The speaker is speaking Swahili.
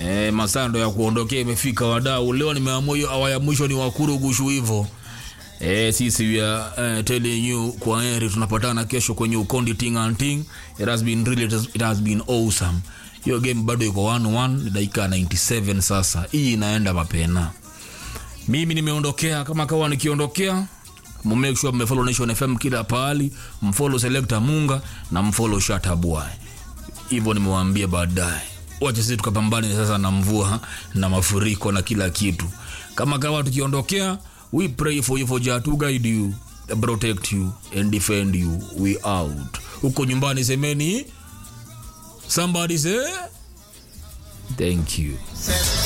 E, masando ya kuondokea imefika wadau. Leo nimeamua hiyo awa ya mwisho ni wakurugushu hivyo. E, sisi we are uh, telling you kwa heri, tunapatana kesho kwenye ukondi ting and ting. It has been really, it has, it has been awesome. Hiyo game bado iko 1-1 ni dakika 97 sasa. Hii inaenda mapena. Mimi nimeondokea kama kawa nikiondokea mmake sure mmefollow Nation FM kila pahali, mfollow Selector Munga na mfollow Shata Boy. Hivyo nimewaambia baadaye. Wacha sisi tukapambane sasa na mvua na mafuriko na kila kitu. Kama kawa tukiondokea, we pray for you for Jah to guide you, protect you and defend you. We out. Huko nyumbani semeni somebody say thank you.